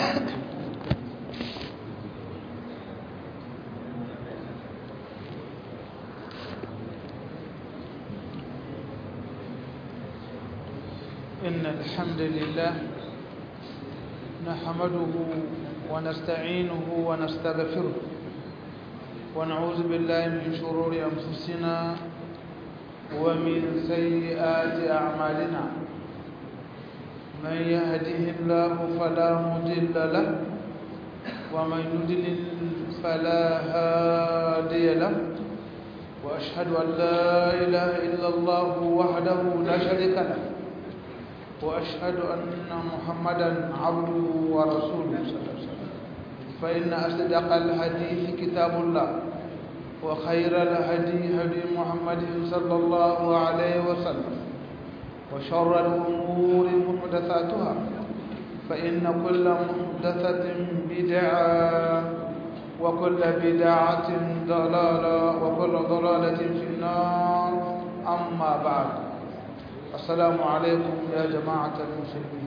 إن الحمد لله نحمده ونستعينه ونستغفره ونعوذ بالله من شرور أنفسنا ومن سيئات أعمالنا من يهده الله فلا مضل له ومن يضلل فلا هادي له وأشهد أن لا إله إلا الله وحده لا شريك له وأشهد أن محمدا عبده ورسوله صلى الله عليه وسلم فإن أصدق الحديث كتاب الله وخير الهدي هدي محمد صلى الله عليه وسلم وشر الأمور محدثاتها فإن كل محدثة بدعة وكل بدعة ضلالة وكل ضلالة في النار أما بعد السلام عليكم يا جماعة المسلمين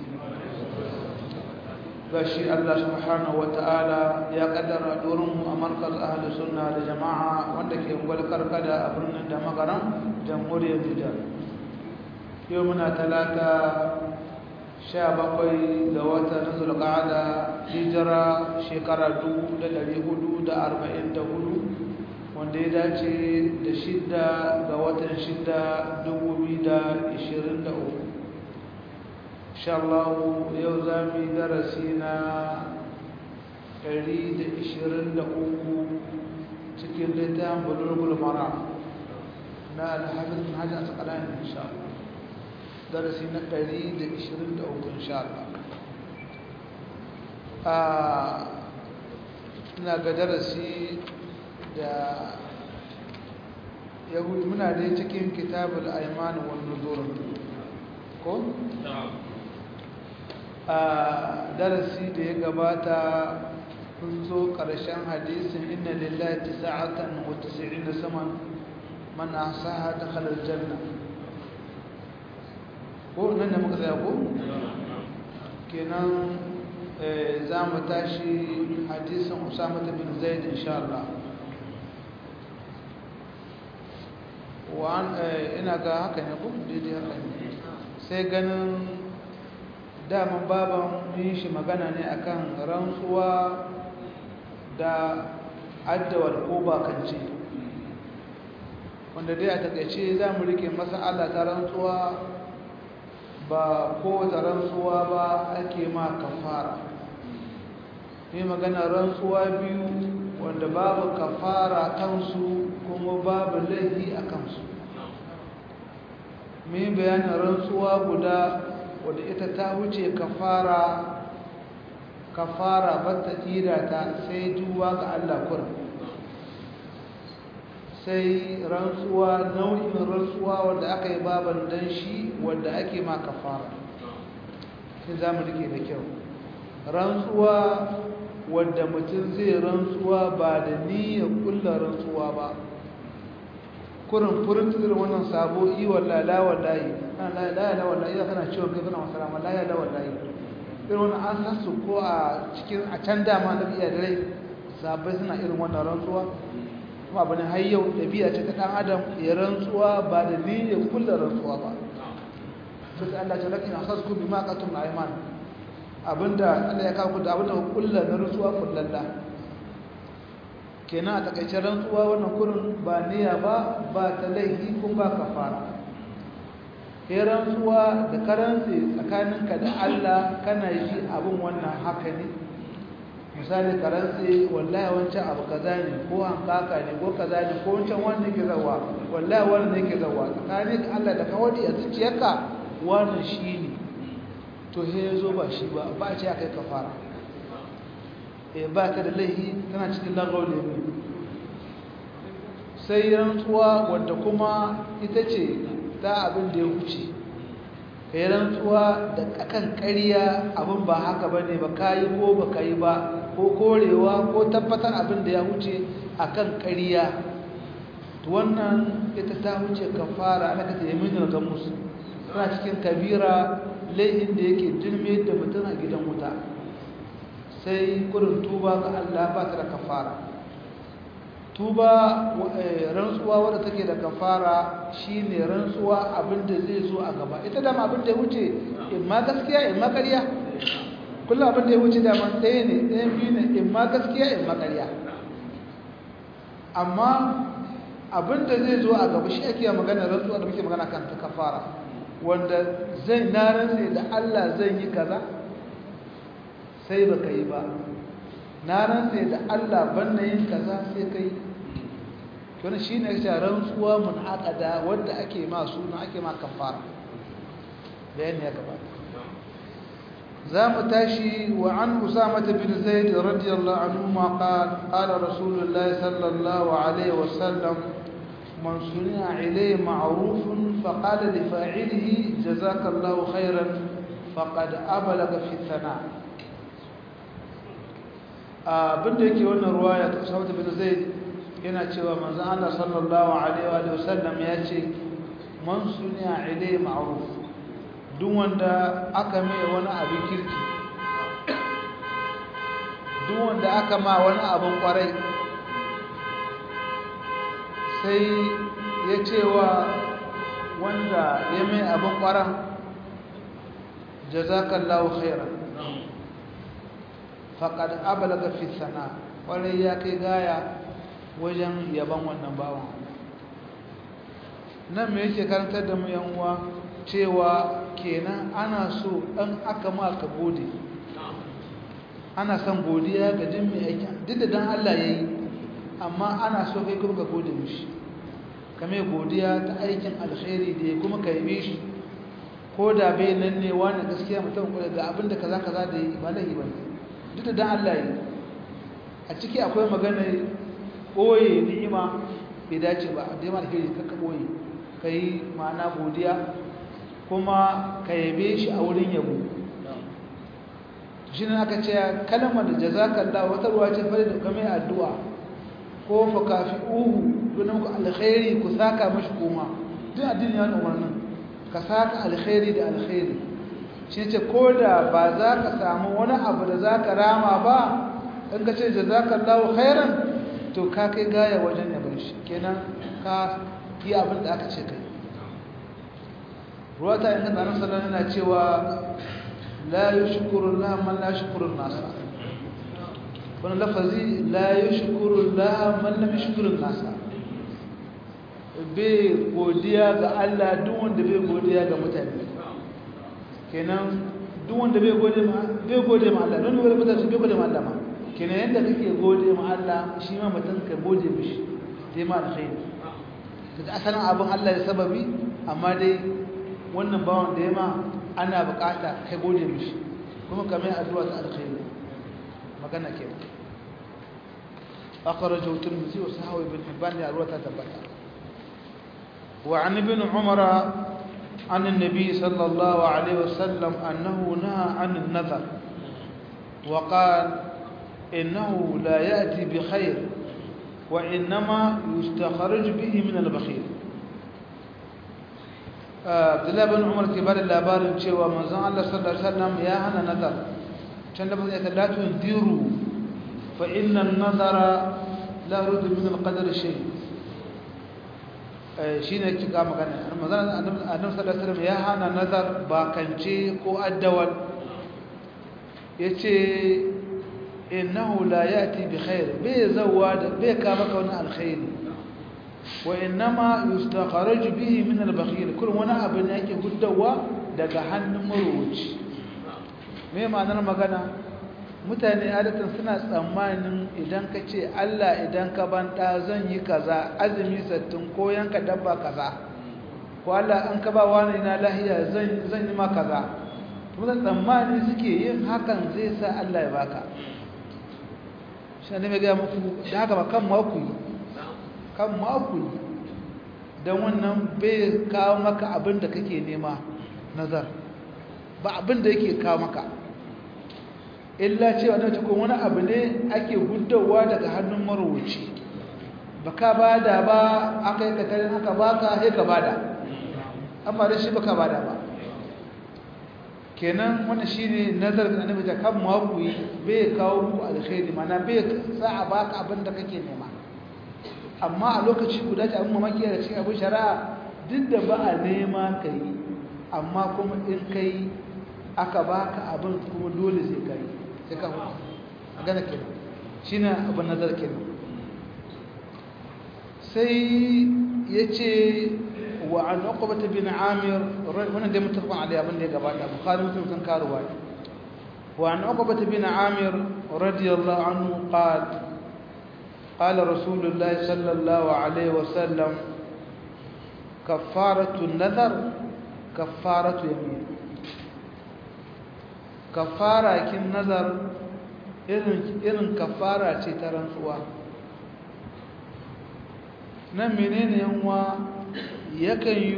gashi Allah subhanahu ta'ala ya kaddara dorin a markaz ahli sunna da jama'a wanda ke gwalkar kada a birnin da magaran jamhuriyar Nijar yau muna talata sha bakwai ga watan zulqa'ada hijira shekara dubu da ɗari hudu da arba'in da hudu wanda ya dace da shidda ga watan shidda dubu biyu da ishirin da uku inshallahu yau za mu yi darasi na ɗari da ishirin da uku cikin littafin bulurgul mara na alhafiz bin hajji a tsakanin inshallah darasi na ɗari da ishirin da uku inshallah a ina ga darasi da yahudi muna dai cikin kitabul aiman wal nuzur ko a darasi da ya gabata kun zo ƙarshen hadisin inna lillahi tis'atan wa tis'ina saman man ahsaha dakhala aljanna ko nan da muka tsaya ko kenan za mu tashi hadisin usama bin zaid insha Allah ina ga haka ne ko daidai haka ne sai ganin daman baban yin shi magana ne akan rantsuwa da addawar ko bakance wanda dai a takaice za mu rike masala ta rantsuwa ba kowace rantsuwa ba ake ma kafara yi magana rantsuwa biyu wanda babu kafara kansu kuma babu laifi a kansu mai bayanin rantsuwa guda wadda ita ta wuce kafara kafara bata tira ta sai duba ga Allah kurin sai rantsuwa nau'in rantsuwa wadda aka yi baban dan shi wadda ake ma kafara sai za mu rike da kyau rantsuwa wadda mutum zai rantsuwa ba da niyyar kulla rantsuwa ba kurin furin tsirin wannan sabo yi walla la wallahi la la la wallahi ya kana ciwon kai kana masara ma la ya la wallahi irin wannan an san su ko a cikin a can dama na biya da rai sabai suna irin wannan rantsuwa kuma abu ne har yau ɗabi'a ce ta ɗan adam ya rantsuwa ba da niyyar kulla rantsuwa ba sai Allah ta lakin akhazku bima qatum al-ayman abinda Allah ya kawo da abinda kulla na rantsuwa kullalla kenan a takaice rantsuwa wannan kurin ba niyya ba ba ta laifi kun ba kafara ya rantsuwa da karantsi tsakaninka da Allah kana ji abin wannan haka ne misali karantsi wallahi wancan abu kaza ne ko hankaka ne ko kaza ne ko wancan wannan ke zawa wallahi wannan ne ke zawa tsakanin Allah da kawai a zuciyarka wannan shi ne to he ya zo ba shi ba ba a ce aka yi kafara e ba ta da laihi tana cikin lagos ne sai rantsuwa wadda kuma ita ce ta abin da ya wuce ka yi rantsuwa da kakan ƙarya abin ba haka ba ne ba ka yi ko ba ka yi ba ko korewa ko tabbatar abin da ya wuce a kan ƙarya wannan ita ta wuce kafara ana ka ta yi min ga musu tana cikin kabira laifin da yake jirme da mutum a gidan wuta sai kurin tuba ga Allah ba ta da kafara tuba rantsuwa wadda take da kafara shine rantsuwa abinda zai zo a gaba ita dama abinda ya wuce in ma gaskiya in ma ƙarya kullum abinda ya wuce dama ɗaya ne ɗayan biyu ne in ma gaskiya in ma ƙarya amma abinda zai zo a gaba shi ake magana rantsuwa da muke magana kan ta kafara wanda zai na rantse da Allah zai yi kaza sai baka yi ba na rantse da Allah ban na yin kaza sai kai wani shi ne ya rantsuwa mun haƙada wadda ake ma suna ake ma kafara bayan ya gabata za mu tashi wa an usama bin zaid radiyallahu anhu ma qala qala rasulullah sallallahu alaihi wasallam man suni'a ilayhi ma'rufun faqala li fa'ilihi jazakallahu khairan faqad ablaga fi thana' abinda yake wannan ruwaya ta Usama bin Zaid yana cewa manzon Allah sallallahu alaihi wa sallam ya ce man suniya ilai ma'ruf duk wanda aka mai wani abin kirki duk wanda aka ma wani abin kwarai sai ya cewa wanda ya mai abin kwaran jazakallahu khairan faƙad abalaga fi sana ƙwarai ya kai gaya wajen yaban wannan bawan nan me yake karantar da mu uwa cewa kenan ana so ɗan aka ma ka gode ana son godiya ga jin mai aiki duk da dan Allah ya yi amma ana so kai kuma ka gode mishi ka mai godiya ta aikin alkhairi da ya kuma ka yi shi ko da bai nan ne wani gaskiya mutum ga abin da kaza kaza da yi ba lahi ba ne duk da dan Allah yi a ciki akwai magana boye ni'ima bai dace ba da yamma alheri kakka boye kai ma'ana godiya kuma ka yabe shi a wurin yabo shi ne aka ce kalmar da jazakallah wata ruwa ce fari da kamar addu'a ko fa kafi'uhu don ku alkhairi ku saka mashi kuma duk addini ya umarnin ka saka alkhairi da alkhairi shi ce ko da ba za ka samu wani abu da za ka rama ba in ka ce jazakallahu khairan to ka kai gaya wajen yabon shi kenan ka yi abin da aka ce kai ruwa ta yin ɗanar salon yana cewa la yi shukurun la man la shukurun nasa wani lafazi la yi shukurun la man la shukurun nasa bai godiya ga Allah duk wanda bai godiya ga mutane kenan duk wanda bai gode ma bai gode ma Allah don wanda mutane bai gode ma Allah ma kenan yadda kake gode ma Allah shi ma mutum ka gode mishi dai ma alkhairi da asalin abin Allah ya sababi amma dai wannan bawan da ya ma ana bukata kai gode mishi kuma ka mai addu'a ta alkhairi magana ke akhrajahu tirmidhi wa sahawi ibn hibban ya ruwata tabbata wa an ibn umara عن النبي صلى الله عليه وسلم أنه نهى عن النذر وقال إنه لا يأتي بخير وإنما يستخرج به من البخيل عبد الله بن عمر كبار اللابار cewa manzon Allah sallallahu alaihi wasallam ya hana nazar can da bazai la tundiru fa inna an-nazara la yurdu min al-qadar shay shine kika magana manzon annabi sallallahu alaihi wasallam ya hana nazar ba kance ko addawal yace innahu la yati bi khair bai zawada bai ka maka wani alkhairi wa innama yustakhraj bihi min al-bakhil kullum wani abu ne yake huddawa daga hannun marubuci me ma'anar magana mutane adatan suna tsammanin idan ka ce Allah idan ka banta zan yi kaza azumi sattin ko yanka dabba kaza ko Allah an ka ba wani na lahiya zan zan yi ma kaza kuma tsammani suke yin hakan zai sa Allah ya baka shi ne mai ga muku da haka ba kan maku yi kan maku yi don wannan bai kawo maka abin da kake nema nazar ba abin da yake kawo maka illa cewa na cikin wani abu ne ake gudawa daga hannun marubuci ba ka bada ba aka yi katarin aka baka sai ka bada amma da shi ba ka bada ba kenan wannan shine nazar da annabi ta kan ma ku yi bai kawo muku alkhairi mana bai sa a baka abin da kake nema amma a lokaci guda ta abin mamaki da cikin abin shari'a duk da ba a nema ka yi amma kuma in kai aka baka abin kuma dole sai ka yi sai ka huta a gana kenan shine abin nazar kenan sai ya ce وعن عقبة بن عامر وانا دي متفق عليه ابن دي قباتا بخاري مسلم كان كارواي وعن عقبة بن عامر رضي الله عنه قال قال رسول الله صلى الله عليه وسلم كفارة النذر كفارة يمين كفارة كن نذر إذن كفارة ترنسوا nan menene yanwa yakan yi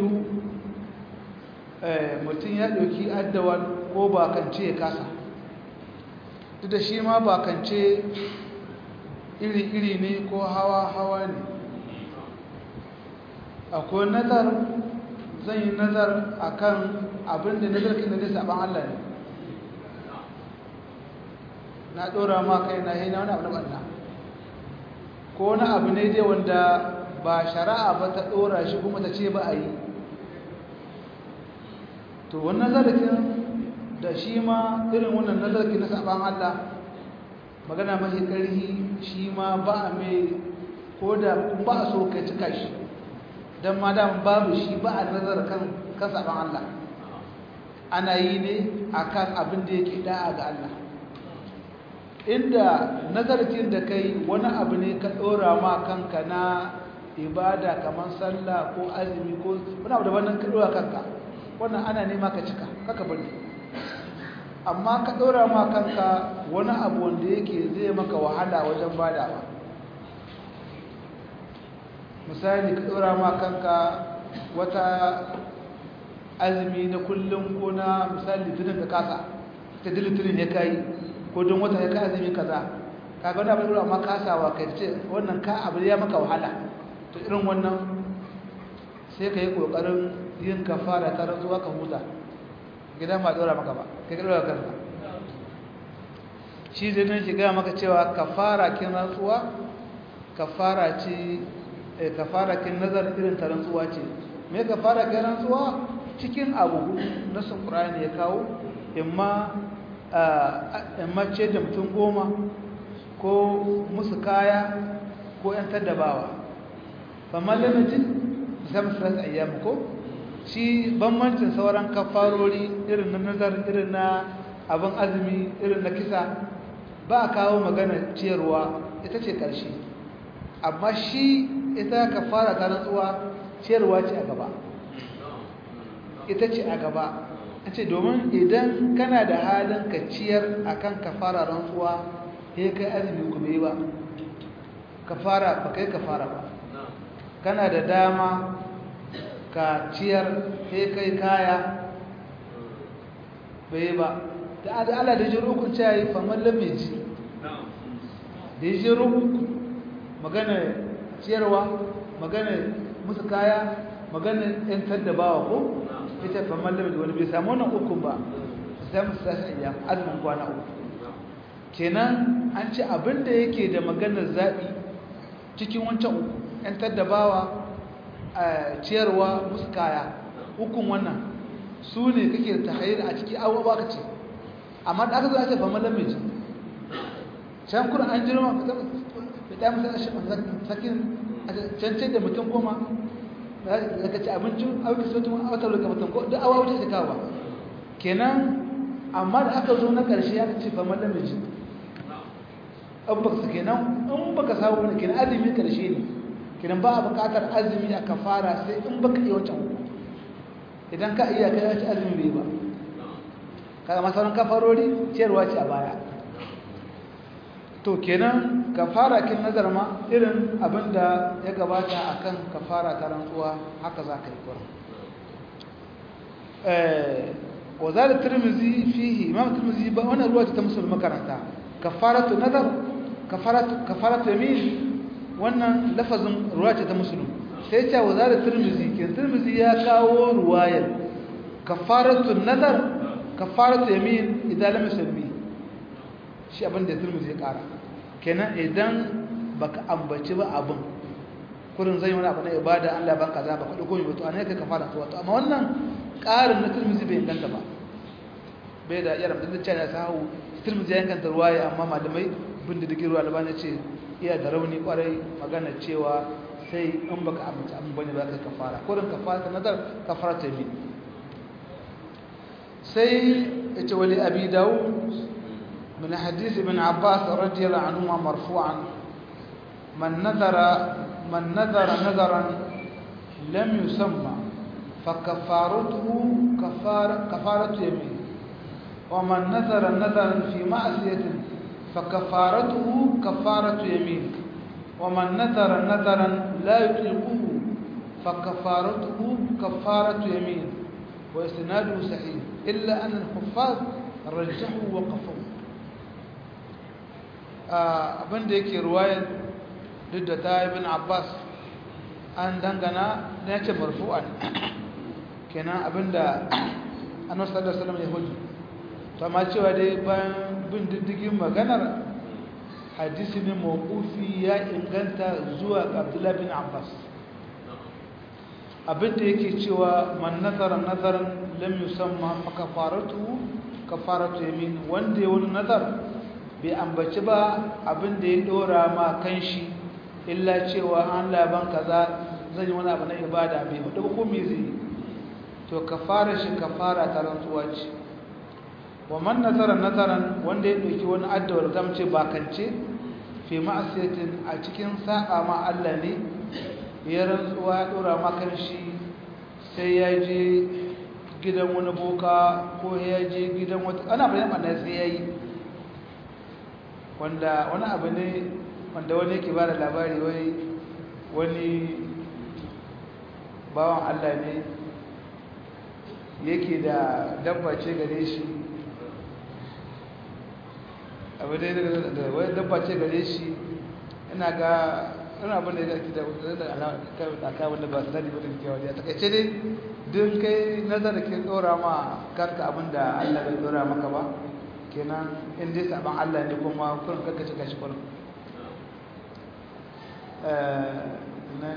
mutum ya ɗauki addawan ko bakance ya kasa duk da shi ma bakance iri-iri ne ko hawa-hawa ne akwai nazar zan yi nazar a kan abinda nazarkin da zai saban Allah ne na ɗora ma kai na yi na wani abu na ɓanna ko wani abu ne dai wanda ba shari'a ba ta ɗora shi kuma ta ce ba a yi to wannan zarafin da shi ma irin wannan nazarki na saban Allah magana mafi ƙarhi shi ma ba a mai ko da ba a so kai cika shi don ma dam babu shi ba a nazar kan kan saban Allah ana yi ne akan abin da yake da'a ga Allah inda nazarkin da kai wani abu ne ka ɗora ma kanka na ibada kamar sallah ko azumi ko wani abu da wannan ka dora kanka wannan ana nema ka cika kaka bari amma ka dora ma kanka wani abu wanda yake zai maka wahala wajen badawa misali ka dora ma kanka wata azumi na kullum ko na misali litinin ka kasa ta dilitinin ya kai ko don wata ya kai azumi kaza kaga wani abu da dora ma kasawa kai ce wannan ka abu ya maka wahala to irin wannan sai ka yi ƙoƙarin yin kafara ta rantsuwa ka huta gidan ba ɗora maka ba kai ɗora kanka shi zai nan shiga maka cewa kafara kin rantsuwa kafara ce kafara kin nazar irin ta rantsuwa ce me kafara kin rantsuwa cikin abu na sun ƙurani ya kawo imma imma ce da mutum goma ko musu kaya ko 'yan taddabawa famar limitin zamsras ayyam ko shi bambancin sauran kafarori irin na nazar irin na abin azumi irin na kisa ba a kawo magana ciyarwa ita ce ƙarshe amma shi ita kafara ta rantsuwa ciyarwa ce a gaba ita ce a gaba a ce domin idan kana da halin ka ciyar akan kafara rantsuwa ya kai azumi kuma yi ba kafara ba kai kafara ba kana da dama ka ciyar sai kai kaya bai ba da ala da jiru kun cayi famar lamiji da yi jiru magana ciyarwa magana musu kaya magana yantar da bawa ko ita famar lamiji wani bai samu wannan ukun ba sai musu sashi iya azumin kwana uku kenan an ce abinda yake da maganar zaɓi cikin wancan uku ‘yantar da bawa a ciyarwa musu kaya hukun wannan su ne kake ta hayar a ciki abuwa ba ka ce amma da aka zo a ce fama lamiji can kuna an jirma ka ta musu sakin cancin da mutum goma da ka ci abincin auki sautin autar da mutum ko da awa wuce ta kawo kenan amma da aka zo na ƙarshe ya ce fama lamiji an baka su kenan in baka samu wani kenan azumi ƙarshe ne kidan ba a buƙatar azumi a kafara sai in baka iya wancan uku idan ka iya kai wace azumi bai ba kaga masaran kafarori ciyarwa ce a baya to kenan kafara kin nazar ma irin abinda ya gabata akan kafara ta rantsuwa haka za ka yi kura wa zalika tirmizi fihi imam tirmizi ba wannan ruwa ta musulmi makaranta kafaratu nazar kafaratu kafaratu yamin wannan lafazin ruwa ce ta musulun sai ce wa zara turmizi ke turmizi ya kawo ruwayar kafaratun nazar kafaratu yamin idan lam yusammi shi abin da turmi zai kara kenan idan baka ambaci ba abin kurin zai wani abu na ibada Allah ban kaza ba kudu goyi wato an yake kafara to wato amma wannan karin na turmi bai inganta ba bai da yaram da cewa ya sahu turmi zai inganta ruwaya amma malamai bin da dake ruwa albani ce iya da rauni kwarai magana cewa sai in baka ambaci abin bane ba ka kafara kurin kafara nazar kafara ta bi sai ita wali abi dawud من حديث ابن عباس رضي الله عنهما مرفوعا من نذر من نذر نذرا لم يسمى فكفارته كفارة كفارة يمين ومن نذر نذرا في معصية فكفارته كفارة يمين ومن نذر نذرا لا يطيقه فكفارته كفارة يمين وإسناده صحيح إلا أن الحفاظ رجحوا وقفوا abinda yake ruwayar duk da ta ibn abbas an dangana na ce marfu'an kenan abinda annabi sallallahu alaihi wasallam ya hudu to amma cewa dai bayan bin diddigin maganar hadisi ne mawqufi ya inganta zuwa ga abdullah bin abbas abinda yake cewa man nazara nazaran lam yusamma fa kafaratu kafaratu yamin wanda ya wani nazar bai ambaci ba abin da ya dora ma kan shi illa cewa an laban kaza zan yi wani abu na ibada bai hudu ba ko me zai to kafara shi kafara ta rantsuwa ce wa man nazara nazaran wanda ya dauki wani addawar zamce bakance fi ma'asiyatin a cikin sa'a ma Allah ne ya rantsuwa ya dora ma kan shi sai ya je gidan wani boka ko ya je gidan wata ana bayan ɓanna sai ya yi wanda wani abu ne wanda wani yake ba da labari wai wani bawan Allah ne yake da dabba ce gare shi abu dai da wani dabba ce gare shi ina ga wani abin da ya zaki da aka wanda ba su sani ba da kewa da takaice dai duk kai nazar ke tsora ma karka abin da Allah bai tsora maka ba kenan in dai saban Allah ne kuma kurin kakkace kashi kurin nan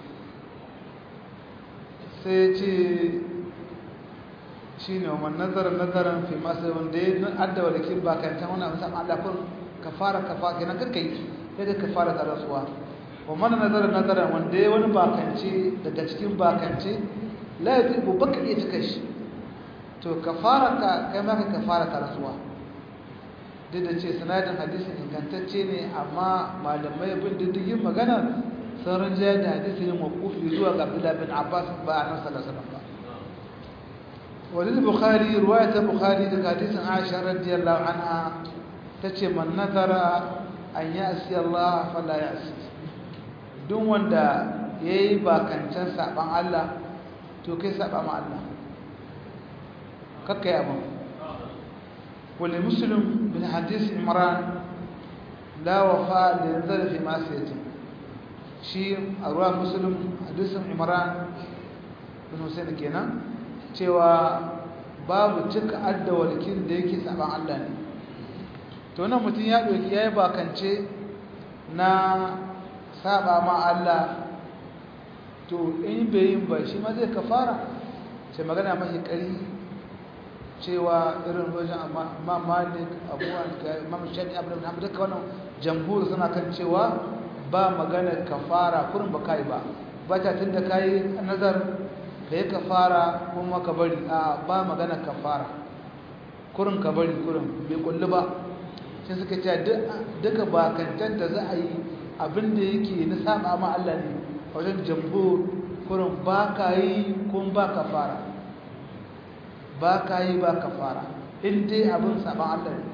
sai ce shi ne wa nazarar nazarar fi masu wanda ya addawa da kin bakanta wani abu saman Allah kurin ka fara ka fara kenan kakka yi sai ka fara ta rasuwa wa mana nazarar nazarar wanda ya wani bakance daga cikin bakance la ya tubu baka iya cika shi to ka fara ka kai maka ka fara ta rasuwa duk da ce sanadin hadisin ingantacce ne amma malamai bin diddigin magana sun rinjaya da hadisi ne makufi zuwa ga Abdullah bin Abbas ba a nan sallallahu alaihi ba walil bukhari riwayat bukhari daga hadisin Aisha radiyallahu anha tace man nazara an ya'si Allah fala ya'si duk wanda yayi bakancan saban Allah to kai saba ma Allah kakkai abin ولمسلم من حديث عمران لا وفاء للنذر في معصيته شيء أروى مسلم حديث عمران بن حسين kenan cewa babu cika adda walkin da yake saban Allah ne to nan mutum ya doki yayi bakance na saba ma Allah to in bai yin ba shi ma zai kafara sai magana mai kari cewa irin wajen imam malik abuwan imam shafi abu da duka wannan jamhur suna kan cewa ba magana kafara kurin ba kai ba ba ta tun da kayi nazar ka yi kafara kuma ka bari a ba magana kafara kurin ka bari kurin bai kulli ba sai suka ce duka bakantar da za a yi abin da yake na saba ma Allah ne a wajen jamhur kurin ba ka yi kuma ba kafara ba ka yi ba ka fara in dai abin saban Allah ne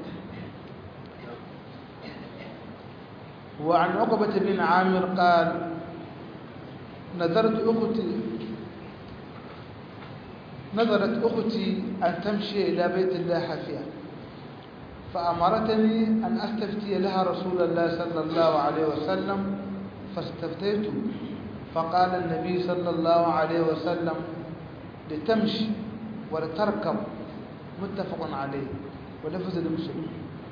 wa an uqbah bin amir qal نظرت أختي نظرت أختي أن تمشي إلى بيت الله حافية فأمرتني أن أستفتي لها رسول الله صلى الله عليه وسلم فاستفتيت فقال النبي صلى الله عليه وسلم لتمشي ولتركب muttafaqun alayhi wa lafzu muslim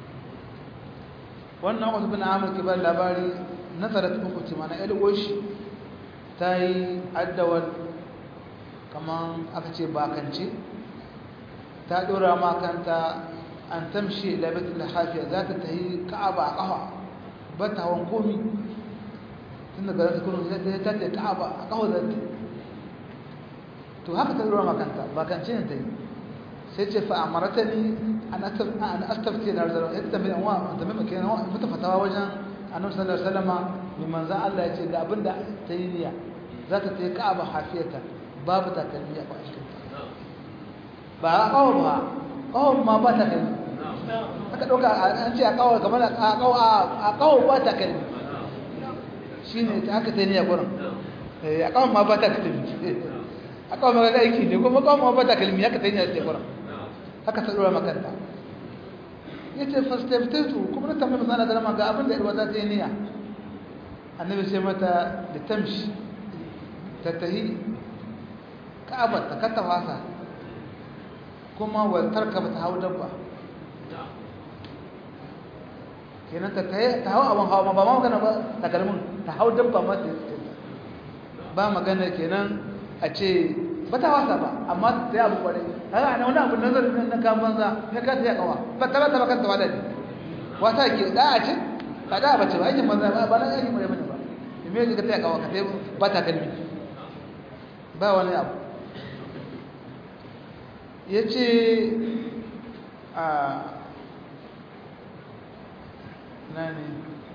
wannan wasu bin amur ke ba labari nazarat ukhti mana ilgoshi ta yi addawar kamar aka ce bakance ta dora makanta an tamshi labatul hafiya za ta tahi ka'aba a kafa ba ta hawan komi tun daga zata kuma zai ta ta ka'aba a kafa za ta to haka ta dora makanta bakance ne ta yi sai ce fa amarata ni an astafti na arzara yadda mai anwa da mai makina wa mutu fatawa wajen annabi sallallahu alaihi wasallam mai manzan Allah ya ce ga abinda ta yi niyya za ta ta yi ka'aba hafiyata babu takalmi a cikin ba a kawo ba kawo ma ba takalmi aka ɗauka an ce a kawo kamar a kawo a kawo ba takalmi shi ne ta haka ta yi niyya gurin a kawo ma ba takalmi a kawo ma ga aiki ne kuma kawo ma ba takalmi haka ta yi niyya ta gurin haka ta ɗora makanta ya ce fastaftatu kuma na tambayi masana da rama ga abin da irwa za ta yi niyya annabi sai mata da tamshi ta tahi ka'abar ta kata wasa kuma waltar ka ta hau dabba kenan ta ta hau abin hawa ba ma magana ba takalmin ta hau dabba ma ta ba magana kenan a ce ba ta wasa ba amma ta yi abu kwarai haka ana wani abu nazarin na kan banza na ka ta yi kawa ba ta ba ta bakanta wa dadi wata ke da a ce ba da ba ce ba aikin banza ba na aikin mai bane ba me ka ta yi kawa ka ta ba ta kalmi ba wani abu ya ce a nani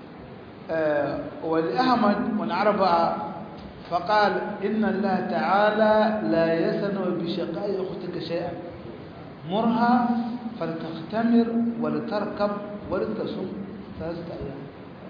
wali ahmad wani arba'a فقال إن الله تعالى لا يسن بشقاء أختك شيئا مرها فلتختمر ولتركب ولتصم ثلاثة أيام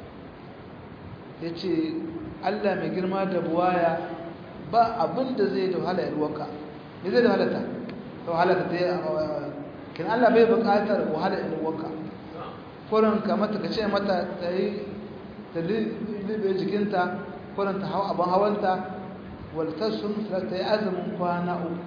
yace Allah mai girma da buwaya ba abin da zai da wahala yarwaka me zai da wahalata da wahalata ta kin Allah bai buƙatar wahala yarwaka kurin ka mata ka ce mata ta yi ta libe jikinta kurin ta hau abin hawanta waltassun ta yi azumin kwana uku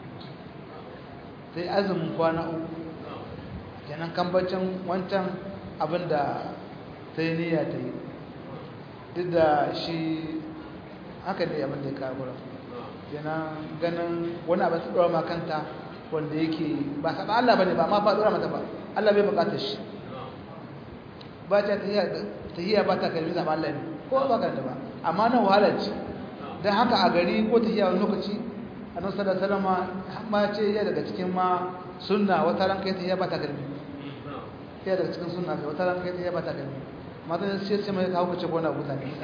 ta yi azumin kwana uku kenan kambacin wancan abin da ta yi niyya ta yi duk da shi haka ne abin da ya kagura kenan ganin wani abin ta ɗora makanta wanda yake ba saɓa Allah ba ne ba ma fa ɗora mata ba Allah bai buƙatar shi ba ta tahiyya ba ta kalmi zaɓa Allah ne ko ba kanta ba amma na wahala ce don haka a gari ko tahiyya wani lokaci a nan sadar salama ma ce ya daga cikin ma sunna wata ran kai tahiyya ba ta kalmi ya daga cikin sunna kai wata ran kai tahiyya ba ta kalmi matan sai sai mai kawo kace gona buta ne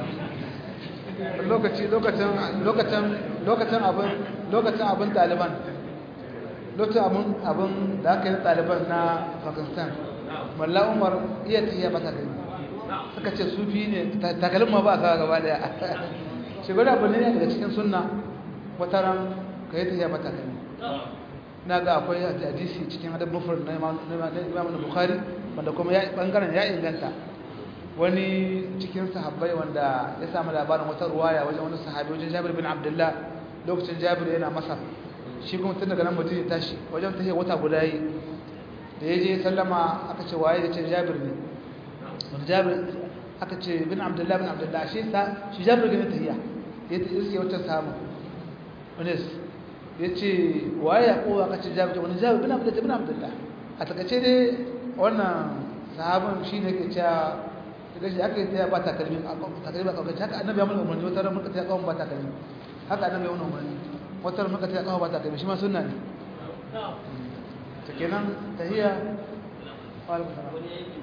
lokaci lokacin lokacin lokacin abin lokacin abin taliban lokacin abin abin da aka yi taliban na pakistan malla umar iya tahiyya ba ta kalmi suka ce sufi ne takalin ma ba ka gaba daya shi gwada abu ne daga cikin sunna wata ran ka yi tafiya ba takalmi na ga akwai hadisi cikin adab mufar na imam na bukhari wanda kuma ya bangaren ya inganta wani cikin sahabbai wanda ya samu labarin wata ruwaya wajen wani sahabi wajen jabir bin abdullah lokacin jabir yana masar shi kuma tun daga nan mutum ya tashi wajen tafiya wata guda yi da ya je sallama aka ce waye ya ce jabir ne wani jabir aka ce bin abdullahi bin abdullahi shi sa shi jabir gani tahiyya ya ta iske wata samu wani ya ce waye ya kowa aka ce jabir wani jabir bin abdullahi bin abdullahi a takace dai wannan sahabin shi ne ke cewa daga shi aka yi ta ba takalmi takalmi ba kawai haka annabi ya mulka umarni wata ran mulka ta kawo ba takalmi haka annabi ya wani umarni wata ran mulka ta kawo ba takalmi shi ma sunna ne ta kenan tahiyya wa alaikum salam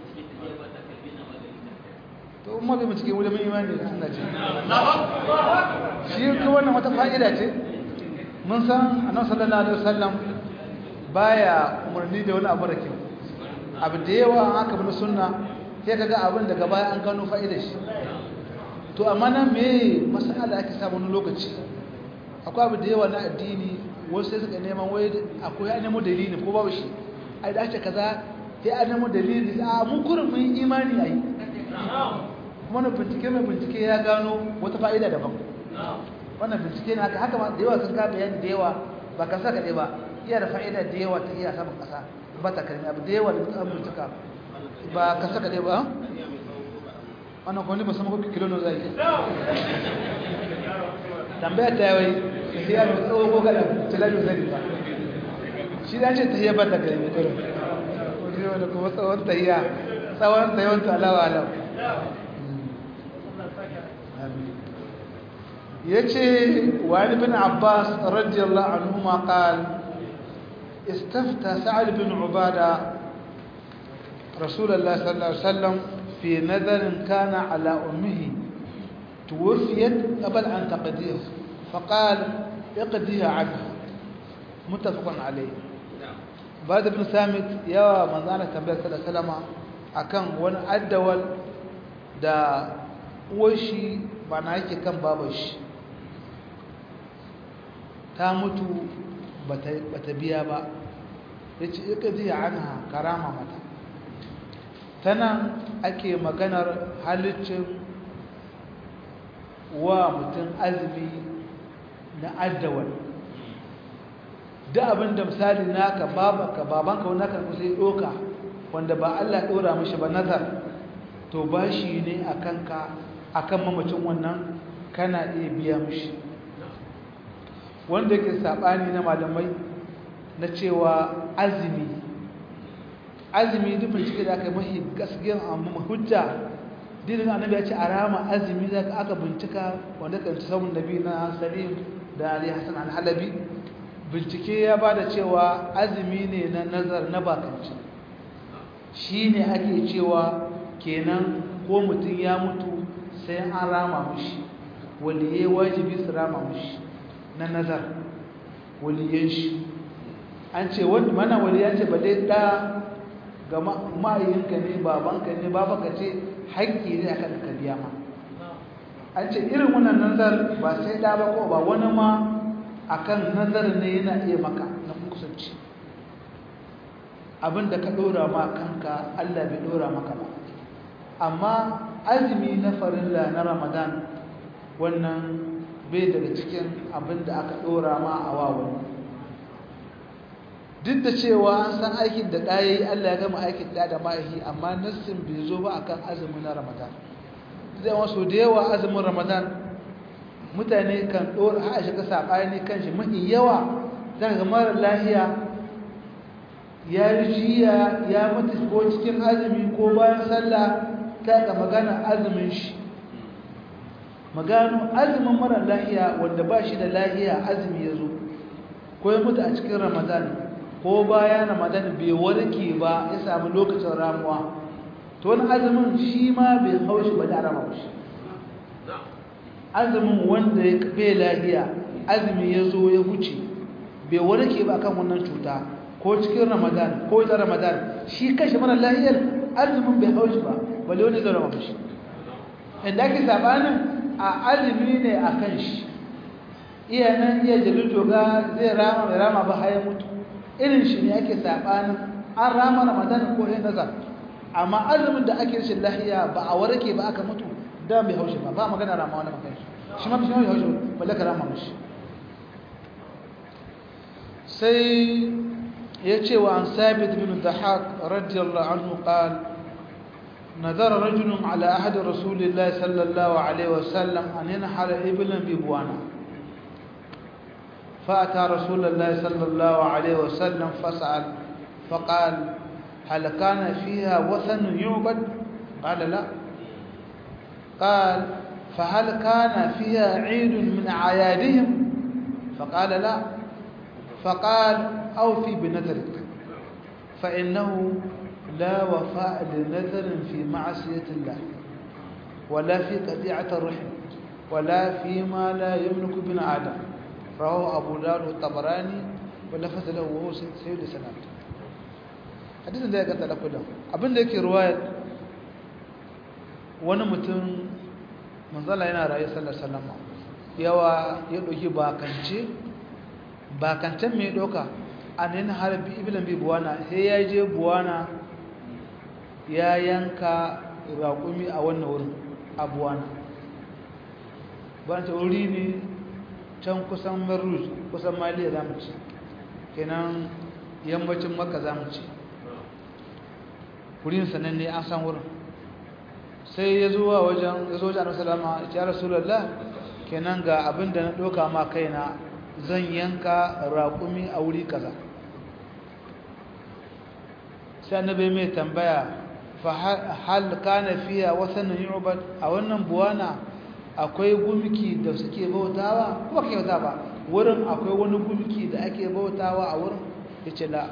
to umma bai mutuke wajen mai imani da sunna ce shi ko wannan wata fa'ida ce mun san annabi sallallahu alaihi wasallam baya umarni da wani abu da kyau abu da yawa an aka bi sunna sai kaga abin daga baya an gano fa'idar shi to amma nan me masala ake samu wani lokaci akwai abu da yawa na addini wasu sai suka neman wai akwai an nemo dalili ko babu shi ai da ake kaza sai an nemo dalili a mu kurin mun imani ai kuma na bincike mai bincike ya gano wata fa'ida daban wannan bincike ne haka haka da yawa sun ka bayani da yawa ba ka saka dai ba iya da fa'ida da yawa ta iya saman kasa ba ta kalmi abu da yawa da an bincika ba ka saka dai ba wannan kwani ba sama kuka kilo no zai tambaya ta yawai ta hiya mai tsawo ko kada tilabi zai ba shi da ce ta hiya ba ta kalmi kurin wani wani kuma tsawon ta hiya tsawon ta yawan ta alawa alam يجي وعن ابن عباس رضي الله عنهما قال استفتى سعد بن عبادة رسول الله صلى الله عليه وسلم في نذر كان على أمه توفيت قبل أن تقضيه فقال اقضيها عنها متفق عليه بعد ابن ثابت يا مزالة تنبيه صلى الله عليه وسلم أكن وان أدول دا وشي معناه يكي كان بابش ta mutu bata biya ba ya ce ika zai ana karama mata tana ake maganar halittin wa mutum azumi na addawal da abin da misali naka babanka babanka wani naka kusa ya ɗoka wanda ba Allah ɗora mashi ba nazar to ba shi ne a kanka a kan mamacin wannan kana iya biya mashi wanda yake saɓani na malamai na cewa azumi azumi duk bincike da aka yi mahi gaskiyar amma hujja dinin annabi ya ce a rama azumi da aka bincika wanda kan ci samun nabi na salim da ali hassan al-halabi bincike ya ba da cewa azumi ne na nazar na bakanci shi ne ake cewa kenan ko mutum ya mutu sai an rama mushi waliye wajibi su rama mushi na nazar waliyan shi an ce wanda mana waliya ce ba dai da ga ma'ayinka ne babanka ne babanka ce haƙƙi ne akan ka biya ma an ce irin wannan nazar ba sai da ba ko ba wani ma akan nazar ne yana iya maka na kusanci abinda ka ɗora ma kanka Allah bai ɗora maka ba amma azumi na farilla na ramadan wannan bai daga cikin abin da aka ɗora ma a wawan duk da cewa an san aikin da ɗaya yi allah ya gama aikin da da ma'aiki amma nassin bai zo ba akan azumi na ramadan zai wasu da yawa azumin ramadan mutane kan ɗora a shiga saɓani kan shi mafi yawa zaka ga mara lahiya ya yi jiya ya mutu ko cikin azumi ko bayan sallah ta ga magana azumin shi magano azumin mara lahiya wanda ba shi da lahiya azumi ya zo ko ya mutu a cikin ramadan ko bayan ramadan bai warke ba ya samu lokacin ramuwa to wani azumin shi ma bai haushi ba da rama shi azumin wanda ya bai lahiya azumi ya zo ya huce bai warke ba kan wannan cuta ko cikin ramadan ko ita ramadan shi kashi mara lahiyar azumin bai haushi ba bale wani zai rama shi inda ake sabanin a azumi ne a kan shi iya nan iya jalil toga zai rama mai rama ba haya mutu irin shi ne ake sabanin an rama ramadan ko yin nazar amma azumin da ake rashin lahiya ba a warke ba aka mutu da bai haushi ba ba magana rama wani makan shi shi ma fi haushi balle ka rama mashi sai ya ce wa an sabit bin dahak radiyallahu anhu qala نذر رجل على أحد رسول الله صلى الله عليه وسلم أن ينحر إبلا ببوانا فأتى رسول الله صلى الله عليه وسلم فسأل فقال هل كان فيها وثن يعبد قال لا قال فهل كان فيها عيد من أعيادهم فقال لا فقال أوفي بنذرك فإنه لا وفاء لنذر في معصية الله ولا في قطيعة الرحم ولا فيما لا يملك ابن آدم رواه أبو داود الطبراني ولفظ له وهو سيد سنة حديث da ya gata da kudan abin da yake ruwayar wani mutum manzala yana rayu sallar salama yawa ya ɗauki bakance bakancen mai ɗauka a nan harbi ibilan bi buwana sai ya je buwana ya yanka raƙumi a wannan wurin abuwana ba ta wuri ne can kusan maruz kusan maliya za mu ci kenan yammacin makka za mu ce wurin sananne an san wurin sai ya zuwa wajen ya zo wajen salama ya rasulallah kenan ga abin da na ɗauka ma kaina zan yanka raƙumi a wuri kaza sai annabi mai tambaya fa hal kana fiya wasannan yu'bad a wannan buwana akwai gumki da suke bautawa kuma ke bauta ba wurin akwai wani gumki da ake bautawa a wurin yace la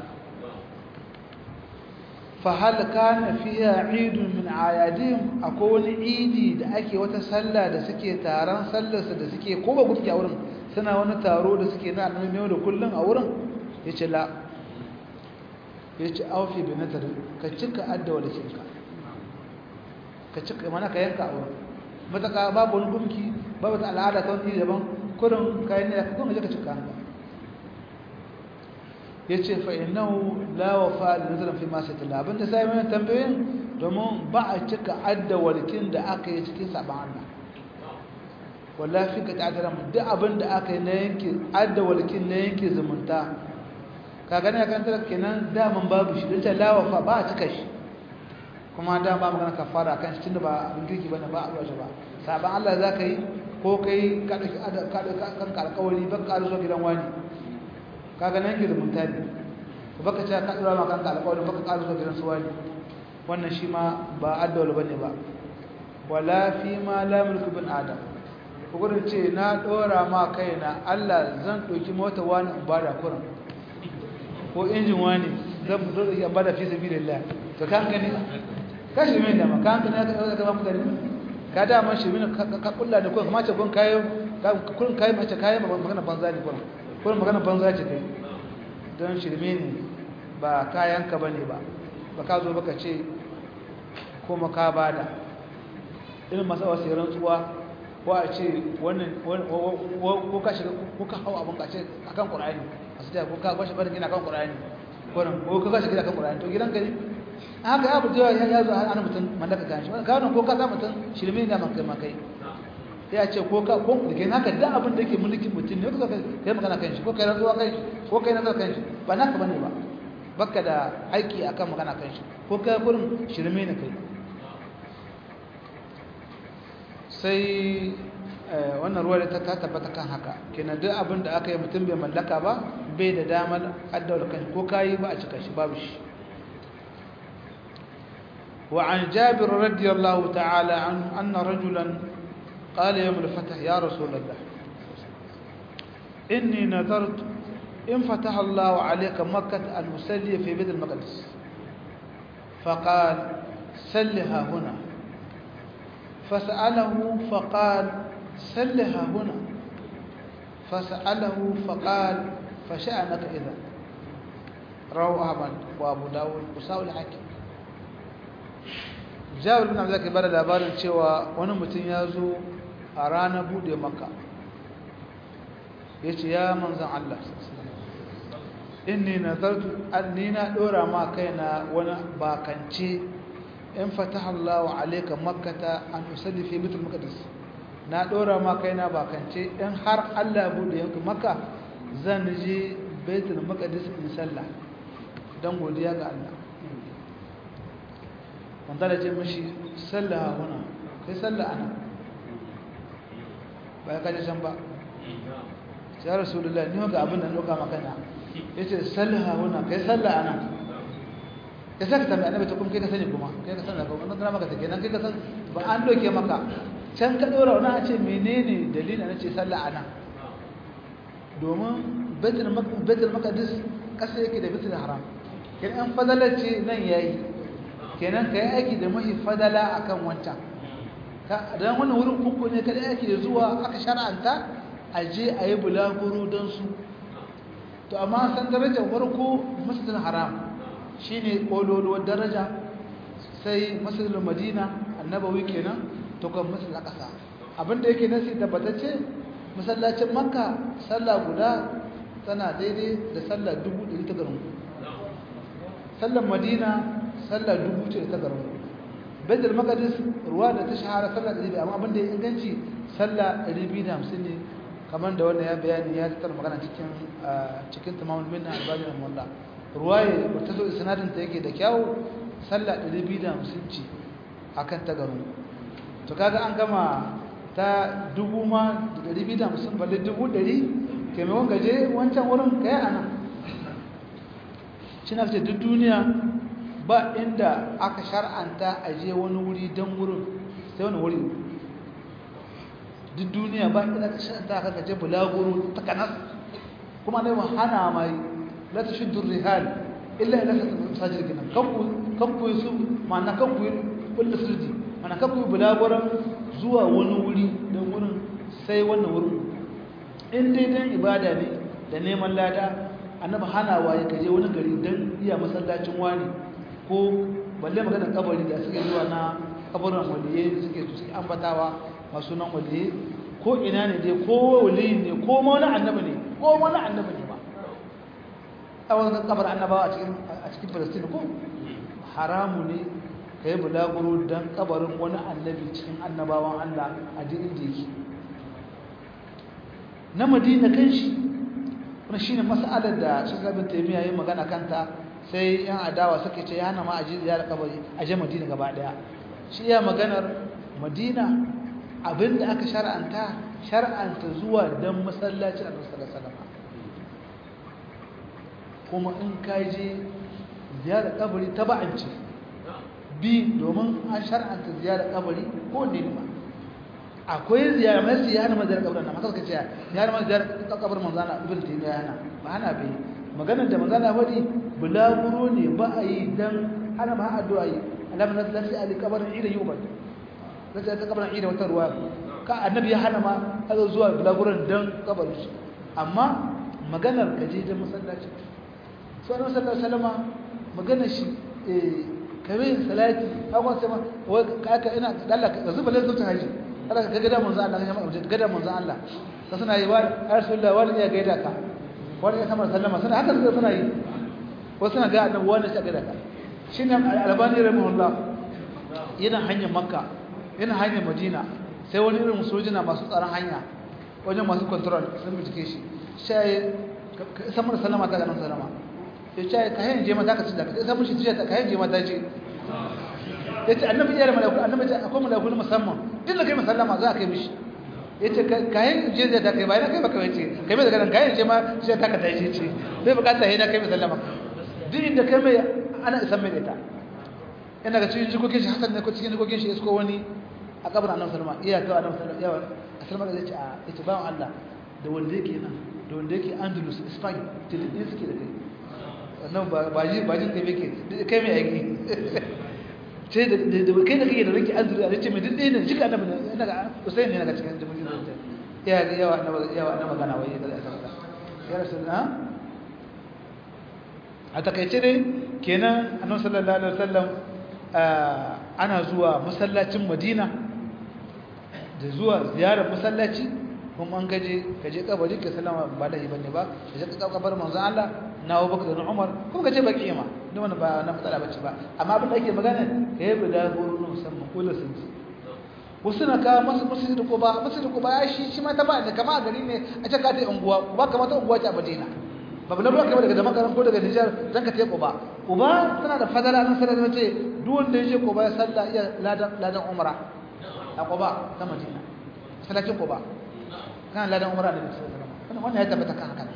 fa hal kana fiya idun min ayadihim akwai wani idi da ake wata sallah da suke taron sallarsa da suke ko ba gumki a wurin suna wani taro da suke na annabi da kullun a wurin yace la yace aufi bi nadar ka cika adda walakinka ka cika mana ka yanka a wurin mataka babu wani gumki babu ta al'ada ta wani daban kurin kayan ne da kuma je ka cika hanka ya ce fa'inahu lawafa da nazarin fi masu tala abinda sai mai tambayin domin ba a cika adda walkin da aka yi cikin saban Allah wallafi ka ta'adara mu duk abin da aka yi na yanke adda walkin na yanke zumunta ka gani kan tara kenan daman babu shi don ta lawafa ba a cika shi kuma da ba magana kafara kan shi tunda ba abin girki bane ba a ruwa shi ba saban Allah za ka yi ko kai ka dauki kan alƙawari ba ka zo gidan wani kaga nan gidan mutane baka ce ka dora ma kan alƙawari baka ka zo gidan su wani wannan shi ma ba addawal bane ba wala fi ma la mulku bin adam gurin ce na dora ma kaina Allah zan doki mota wani in bada kuran ko injin wani zan dora ya bada fi sabilillah to kan gani kashi mai dama ka hankali ya ka ba mutane ka dama shi mini ka kulla da kuma kuma ce kun kayo kun kayo mace kayo magana banza ne kuma kun magana banza ce kai don shirme ne ba kayan ka bane ba ba ka zo baka ce kuma ka bada irin masu wasu rantsuwa ko a ce wannan ko ka shiga ko ka hau abin ka ce akan qur'ani a su ta ko ka bashi barin gina kan qur'ani ko ka shiga kan qur'ani to gidan ka ne haka ya fito ya zo ana mutum mallaka kan shi ka ko ka sa mutum shirme ne man kai ma kai ya ce ko ka ko da kai haka da abin da yake mulkin mutum ne ko ka kai magana kan shi ko kai rantsuwa kan shi ko kai nazar kan shi ba naka bane ba baka da aiki akan magana kan shi ko kai gurin shirme ne kai sai wannan ruwa da ta tabbata kan haka kenan duk abin da aka yi mutum bai mallaka ba bai da damar addawar kan ko kayi ba a cika shi babu shi وعن جابر رضي الله تعالى عنه أن رجلا قال يوم الفتح يا رسول الله إني نذرت إن فتح الله عليك مكة أن أسلي في بيت المقدس فقال سلها هنا فسأله فقال سلها هنا فسأله فقال فشأنك إذا رواه أحمد وأبو داود وساو الحاكم jawar bin abdullahi bada labarin cewa wani mutum ya zo a ranar bude maka ya ce ya manzan Allah inni nazartu ni na dora ma kaina wani bakance in fataha Allah alayka makkata an usalli fi baitul maqdis na dora ma kaina bakance in har Allah bude yanku makka zan je baitul maqdis in sallah dan godiya ga Allah wanda da ce mashi sallah wana kai sallah ana ba ya kaji can ba ya rasulullah ni ga abin da ɗauka makana ya ce sallah wana kai sallah ana ya sa ka tambayi annabi ta kuma kai ka sani kuma kai ka sani kuma nan maka take nan kai ka san ba an doke maka can ka dora wani a ce menene dalilin na ce sallah ana domin baitul maqdis kasa yake da baitul haram kin an fadalar ce nan yayi kenan ka yi aiki da mahi fadala a kan wancan don wannan wurin uku ne ka aiki da zuwa aka shara'anta a je a yi bulaguro don su to amma san darajar farko masjidin haram shi ne ƙololuwar daraja sai masjidin madina annabawi kenan to kan masjidin ƙasa abinda yake nasi tabbatacce masallacin makka sallah guda tana daidai da sallah dubu ɗari ta garin sallar madina sallah dubu ce ta garin baitul maqdis ruwa da ta shahara sallah 200 amma abin da ya inganci sallah 250 ne kamar da wannan ya bayani ya tattar magana cikin cikin tamamul minna albani da mulla ruwaye wata zo isnadin ta yake da kyawu sallah 250 ce akan ta garu to kaga an gama ta dubu ma da 250 balle dubu 100 kai mai wanga je wancan wurin kai anan shi na ce duk duniya ba inda aka shar'anta a je wani wuri don wurin sai wani wuri duk duniya ba inda aka shar'anta aka gaje bulaguro ta kanas kuma ne hana mai la ta shuddur rihal illa ila ta masajid gina kanku su ma'ana kanku kullu sirdi ma'ana kanku bulaguron zuwa wani wuri don wurin sai wannan wurin in dai dan ibada ne da neman lada annabi hanawa ya kaje wani gari don iya masallacin wani ko balle magana kabari da suke zuwa na kabarin waliye da suke suke ambatawa masu nan waliye ko ina ne dai ko waliyi ne ko ma wani annabi ne ko wani annabi ne ba a wani kabar annabawa a cikin a cikin Palestine ko haramu ne kai bulaguro dan kabarin wani annabi cikin annabawan Allah a duk inda yake na Madina kanshi wannan shine mas'alar da shugabin Taymiya yayin magana kanta sai yan adawa suka ce ya hana ma aji ziyarar kabari a je Madina gaba daya shi ya maganar Madina abinda aka shar'anta shar'anta zuwa dan masallaci Annabi sallallahu alaihi wasallam kuma in ka je ziyarar kabari taba'anci bi domin an shar'anta ziyarar kabari ko ne ba akwai ziyarar mai ziyarar mazar kabarin nan maka kace ziyarar mazar kabarin manzana ibn taymiya yana ba hana bai maganar da manzana wadi bulaguro ne ba a yi dan hana ba addu'a yi alam nazlati ali kabarin ida yubad kace ta kabarin ida wata ruwa ka annabi ya hana ma azo zuwa bulaguron dan kabarin shi amma maganar kaje da masallaci so annabi sallallahu alaihi wasallam maganar shi eh kare salati akwai sai ma ka ina Allah ka zuba lazzata haji kada ka gada manzo Allah ya maka gada manzo Allah ka suna yi wa rasulullah wani ya gaida ka wani ya kamar sallama suna haka suka suna yi wasu suna ga annabi wani ya gaida ka shine albani rahimahullah yana hanyar makka yana hanyar madina sai wani irin sojina masu tsaron hanya wajen masu control sun bincike shi sai samar sallama ta ganin sallama ya ce ka hayin je mata ka ci da ka sai mushi tiya ka hayin je mata ce yace annabi ya rama malaku annabi ya akwai malaku musamman din da kai musallama za ka yi mishi yace kayan je da ta kai bayan kai baka wace kai mai daga nan kayan je ma sai ta ka tashi ce bai bukata yana kai musallama duk inda kai mai ana isan mai ita ina ga cikin jikokin shi hasan ne ko cikin jikokin shi isko wani a kabarin annabi sallama iya ga annabi sallama yawa sallama da yace a yace bawan Allah da wanda yake nan da wanda yake Andalus Spain tilin suke da kai wannan ba ji ba ji kai yake kai mai aiki sai da kai da kake da rike azuri a rice mai duk ɗaya ne shi ka annabi ne ina ga Usain ne daga cikin jami'in da ya ga yawa annabi yawa annabi magana wai da ya saka ya rasulullah a takaice dai kenan annabi sallallahu alaihi wasallam ana zuwa masallacin Madina da zuwa ziyarar masallaci kuma an gaje kaje kabari ka sallama ba da bane ba kaje ka kabar manzon Allah na Abubakar da Umar kuma kace baki ma duk wannan ba na matsala bace ba amma abin da ake magana kai bi da guru musamman kula sun ji wasu na ka masu masjid ko ba masjid ko ba shi shi ma ta ba da kama gari ne a ce ka ta unguwa ba kamata unguwa ta Madina ba bala ba kamar daga da makaran ko daga Nijar zan ka ta Quba Quba tana da fadala nan sai da ce duk wanda ya je Quba ya salla iya ladan ladan umra a Quba ta Madina salatin Quba kan ladan umra da wannan wannan ya tabbata kan haka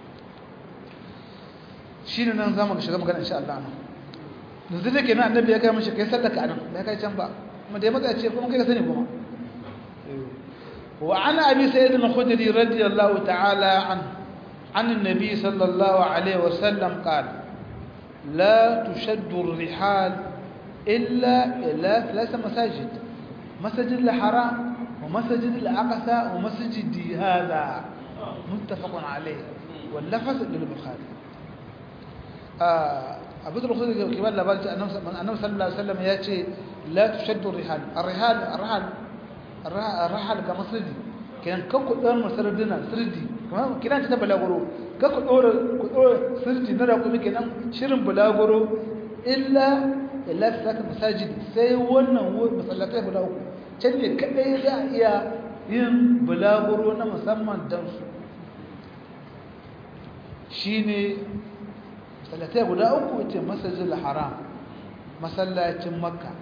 shi ne nan za mu shiga magana insha Allah yanzu da ke nan annabi ya kai mashi kai sallaka anan bai kai can ba kuma da ya matsa ce kuma kai ka sani kuma wa ana abi sayyid al-khudri radiyallahu ta'ala an عن النبي صلى الله عليه وسلم قال لا تشد الرحال إلا إلى ثلاث مساجد مسجد الحرام ومسجد الأقصى ومسجد هذا متفق عليه واللفظ للبخاري abu da rukunin da kibar labarci annabi sallallahu alaihi wasallam ya ce la tushaddu rihal ar-rihal ar-rihal ar-rihal ga masjidi kiran kan ku dan masardina sirdi kuma kiran ta balaguro ka ku dora ku dora sirdi na rakumi kenan shirin balaguro illa illa saka masajid sai wannan masallatai guda uku can ne kadai za a iya yin bulaguro na musamman don su shi ne masallatai guda uku ce masajin haram masallacin makka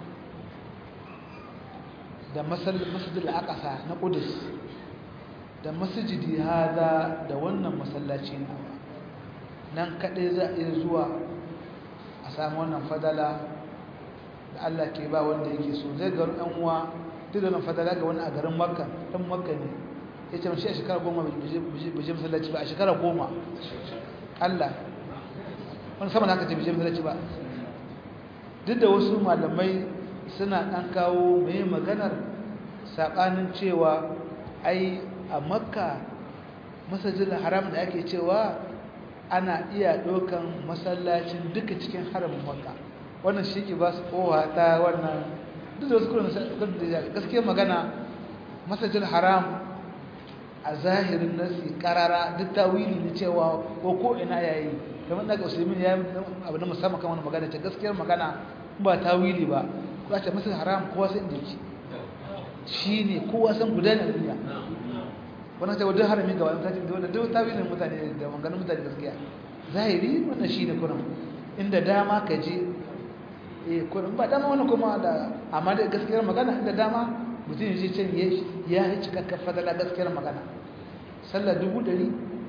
da masajin akasa na kudus da masajidi hada da wannan masallaci na nan kaɗai za a iya zuwa a samu wannan fadala da Allah ke ba wanda yake so zai garu ɗan uwa duk da wannan fadala ga wani a garin makka ɗan makka ne ya ce mashi a shekara goma bai je masallaci ba a shekara goma Allah wani sama da haka ce bai je masallaci ba duk da wasu malamai suna ɗan kawo mai maganar saɓanin cewa ai a makka masajin haram da ake cewa ana iya ɗaukan masallacin duka cikin haramin makka wannan shi ke ba su kowa ta wannan duk da wasu kuna gaskiyar magana masajin haram a zahirin nasi karara duk ta wili ne cewa ko ko ina yayi kamar daga usaimin ya yi abu na musamman kan wani magana ce gaskiyar magana ba ta wili ba ko ce masajin haram kowa sai inda yake shi ne kowa san guda ne duniya wannan ta wadda harami gaba ta ce da duk tawilin mutane da maganin mutane gaskiya zahiri wannan shi ne kurin inda dama ka je eh kurin ba dama wani kuma da amma da gaskiyar magana inda dama mutum ya je can ya yi cikakken fadala gaskiyar magana sallah dubu ɗari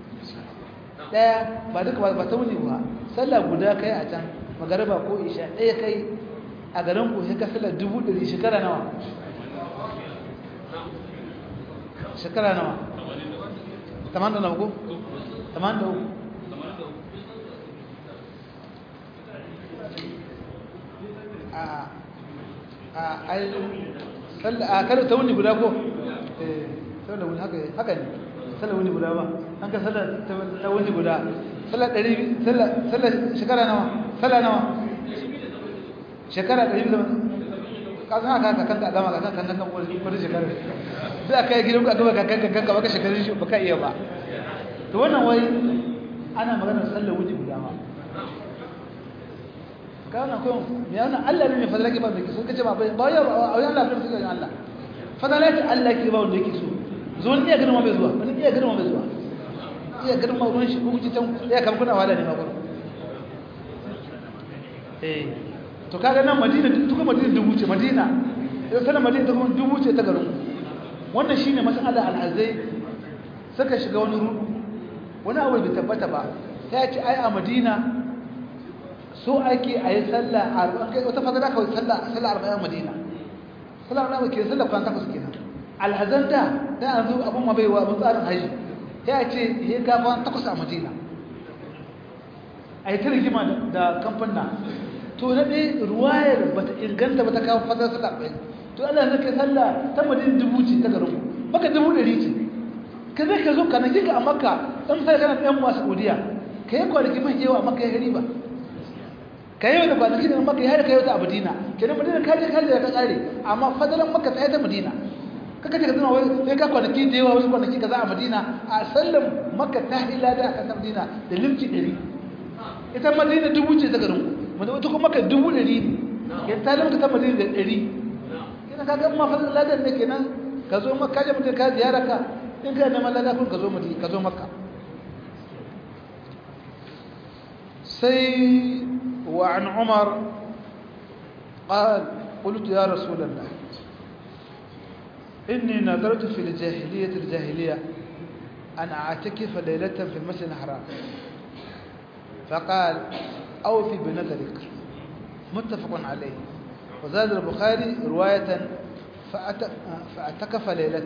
ɗaya ba duka ba ta wuni ba sallah guda kai a can magariba ko isha ɗaya kai a garin ku sai ka sallah dubu ɗari shekara nawa shekara nawa taman da na uku taman da uku a kada ta wuni guda ko eh sallar wuni haka haka ne sallar wuni guda ba an ka sallar ta wuni guda sallar ɗari sallar shekara nawa sallar nawa shekara ɗari biyu ka san haka kakan ka gama kakan kan kan wani shekara sai aka yi gidan ka gaba kakan kakan ka baka shekarun shi baka iya ba to wannan wai ana maganar sallar wuji guda ma kana ko me yana Allah ne mai fadala ke ba mai so kace ba ba ya ba wai Allah ne sai Allah fadala ce Allah ke ba wanda yake so zo ne iya girma bai zuwa wani iya girma bai zuwa iya girma ruwan shi ko kuci tan ya kam kuna wala ne ma gurin eh to kaga nan Madina duka Madina dubu ce Madina idan sanan Madina ta kuma dubu ce ta garin wannan shine mas'ala al-azai suka shiga wani rudu wani abu bai tabbata ba sai ya ce ai a Madina so ake a yi sallah arba'in wata fadara kawai sallah arba'in madina sallah arba'in ke sallah kwan takwas kenan alhazan da da yanzu abun ma baiwa abun tsarin haji ya ce ya ga kwan takwas a madina a yi ta rigima da kamfana to na ɗaya ruwayar ba ta inganta ba ta kawo fadar sallah arba'in to Allah zai kai sallah ta madina dubu ce ta garin maka dubu ɗari ce ka zai ka zo ka na kika a makka in sai kana ɗan masu godiya ka yi kwanaki mai yawa a makka ya gari ba ka yi da kwanaki da maka ya ka yi ta a madina kenan madina ka je ka je ka tsare amma fadalan maka ta yi ta madina kaka ce ka zama wai sai ka kwanaki da yawa wasu kwanaki ka za a madina a sallan maka ta yi lada a kasar madina da limci ɗari ita madina dubu ce ta garin ku ita kuma maka dubu ɗari ne ya ta limka ta madina da ɗari kenan ka ga ma fadalan ladan ne kenan ka zo maka ka je mutum ka ziyara ka in ka neman lada kun ka zo madina ka zo maka sai وعن عمر قال قلت يا رسول الله إني نظرت في الجاهلية الجاهلية أن أعتكف ليلة في المسجد الحرام فقال أوفي بنذرك متفق عليه وزاد البخاري رواية فاعتكف ليلة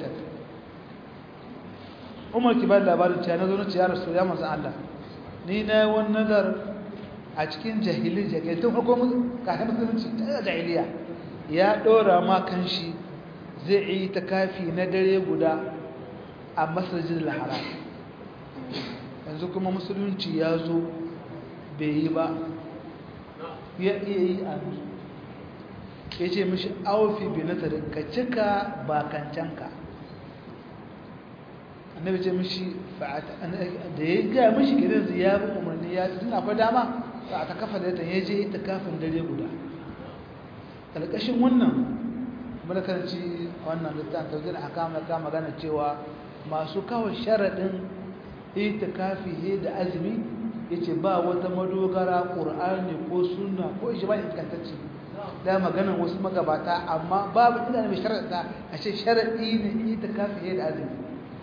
عمر كبار لابارد كان نظرت يا رسول الله الله نينا والنذر a cikin jahiliya ke tun farko kafin musulunci ta jahiliya ya dora ma kanshi zai yi ta kafi na dare guda a masajin haram yanzu kuma musulunci ya zo bai yi ba ya iya yi a ya ce mishi aufi bi na ka cika bakancanka annabi ce mishi da ya gaya mishi gidan ziyarar umarni ya tun akwai dama ba ta kafa da ya je ita kafin dare guda ƙarƙashin wannan mulkanci wannan littafin tafsir ahkam ka magana cewa masu kawai sharadin itikafi he da azumi yace ba wata madogara qur'ani ko sunna ko ijma'i iskantacce da magana wasu magabata amma babu ina mai sharadda a ce sharadi ne itikafi he da azumi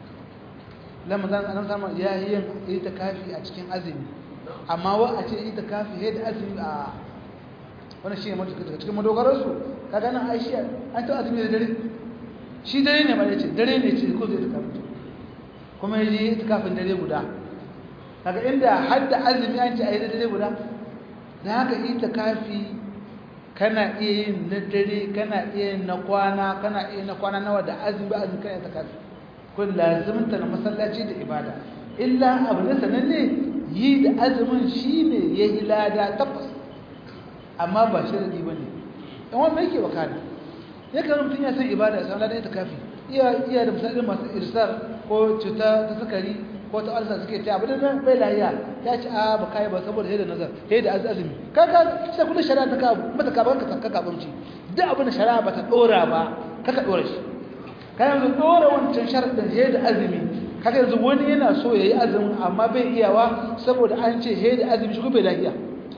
lamadan annabi sama ya yi yin itikafi a cikin azumi amma wa a ce itikafi he da azumi a wannan shi ne cikin madogararsu kaga nan aisha an ta azumi da dare shi dare ne ma yace dare ne ce ko zai itikafi kuma yayi itikafin dare guda kaga inda hadda azumi an ce ayi da dare guda dan haka itikafi kana iya yin na dare kana iya yin na kwana kana iya na kwana nawa da azumi ba azumi kana itikafi kun lazimta na masallaci da ibada illa abu ne sananne yi da azumin shine yayi lada tabbas amma ba sharadi bane in wanda yake wakana ya kan mutum ya san ibada ya san ladan ita kafi iya iya da misalin masu irsar ko cuta ta sukari ko ta alsa suke ta abu da bai lahiya ya ci a ba kai ba saboda sai da nazar sai da azumi kaga sai kullu shari'a ta ka mata ka banka ka ka bunci duk abin da shari'a ba ta dora ba kaka dora shi kai yanzu dora wancan sharadin sai da azumi kaga yanzu wani yana so yayi azumi amma bai iyawa saboda an ce sai da azumi shi ko bai lahiya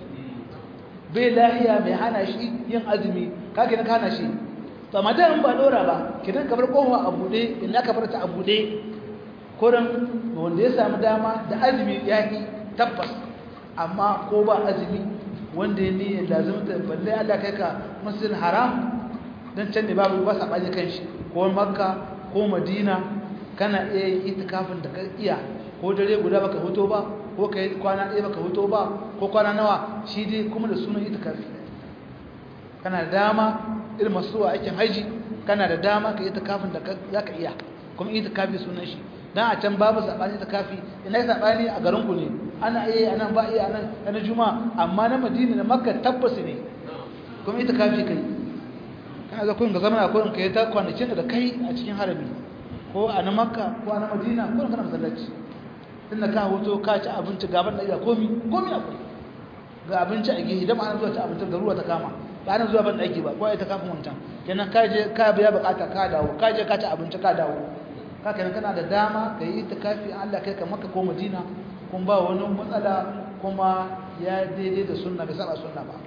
bai lahiya mai hana shi yin azumi kake na kana shi to amma da in ba dora ba kidan kamar kofa a bude illa ka bar ta a bude kuran wanda ya samu dama da azumi yaki tabbas amma ko ba azumi wanda ya ni lazimta balle Allah kai ka masjidil haram dan can ne babu ba sa baje kanshi ko makka ko madina kana iya yin itikafin da ka iya ko dare guda baka hoto ba ko kai kwana ɗaya baka hoto ba ko kwana nawa shi dai kuma da sunan itikafi kana da dama irin masu zuwa aikin haji kana da dama ka yi itikafin da za ka iya kuma itikafi sunan shi dan a can babu sabani itikafi ina yi sabani a garin ku ne ana iya anan ba iya anan na juma amma na madina na makka tabbas ne kuma itikafi kai kana za ku ga zaman akwai kai ta kwanakin da kai a cikin harami ko a na makka ko a na madina ko kana masallaci tunda ka hoto ka ci abinci gaban da komi komi akwai ga abinci a gehe idan ana zuwa ci abinci da ruwa ta kama ba ana zuwa ban daki ba ko ai ta kafin wancan kenan ka je ka biya bukata ka dawo ka je ka ci abinci ka dawo ka kenan kana da dama ka yi kafi Allah kai ka Makka ko Madina kun ba wani matsala kuma ya daidai da sunna bai saba sunna ba